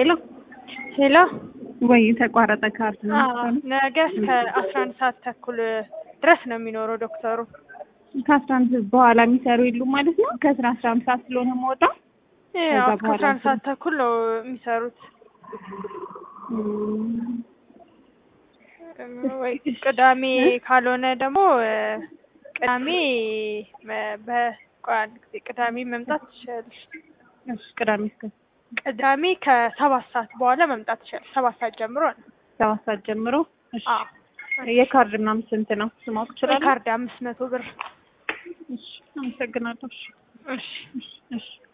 ሄሎ ሄሎ ወይ ተቋረጠ ካርድ ነው አዎ፣ ነገ እስከ አስራ አንድ ሰዓት ተኩል ድረስ ነው የሚኖረው ዶክተሩ። ከአስራ አንድ በኋላ የሚሰሩ የሉም ማለት ነው። ከስራ አስራ አንድ ሰዓት ስለሆነ መውጣ ያው ከዛ እስከ በኋላ አስራ አንድ ሰዓት ተኩል ነው የሚሰሩት። ወይ ቅዳሜ ካልሆነ ደግሞ እ ቅዳሜ መ- በቆይ አንድ ጊዜ ቅዳሜ መምጣት ትችላለሽ። እሺ ቅዳሜ እስከ ቅዳሜ ከሰባት ሰዓት በኋላ መምጣት ትችላለሽ። ሰባት ሰዓት ጀምሮ ነው። ሰባት ሰዓት ጀምሮ እሺ አዎ የካርድ ምናምን ስንት ነው ስማወቅ ይችላል? ካርድ አምስት መቶ ብር። እሺ አመሰግናለሁ። እሺ እሺ እሺ እሺ